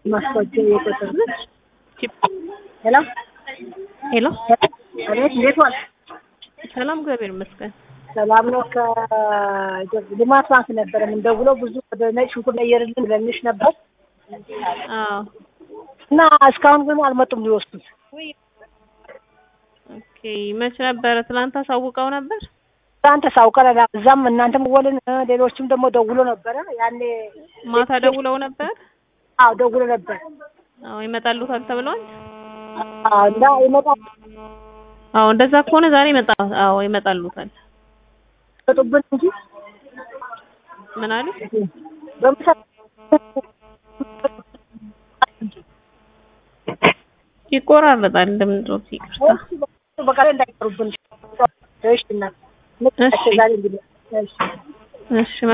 ማስታወቂያ የቁጥር ሄሎ ሄሎ አቤት፣ እንዴት ዋል? ሰላም፣ እግዚአብሔር ይመስገን። ሰላም ነው። ከልማት ባንክ ነበረ የምንደውለው ብዙ ወደ ነጭ ሽንኩርት ቀየርልን ብለንሽ ነበር አዎ እና እስካሁን ግን አልመጡም ሊወስዱት። ኦኬ። መች ነበረ? ትናንት አሳውቀው ነበር። ትናንት ሳውቀን እዛም እናንተም ወልን ሌሎችም ደግሞ ደውሎ ነበረ ያኔ ማታ ደውለው ነበር። አዎ ደውሎ ነበር። አዎ ይመጣሉታል ተብሏል። አዎ እና ይመጣል አዎ እንደዛ ከሆነ ዛሬ ይመጣ። አዎ ይመጣሉታል። ይመጡብን እንጂ ምን አሉ? በምሳ ይቆራረጣል ድምጾት። ይቅርታ። በቃ እንዳይቀሩብን። እሺ እና እሺ ዛሬ እንግዲህ እሺ እሺ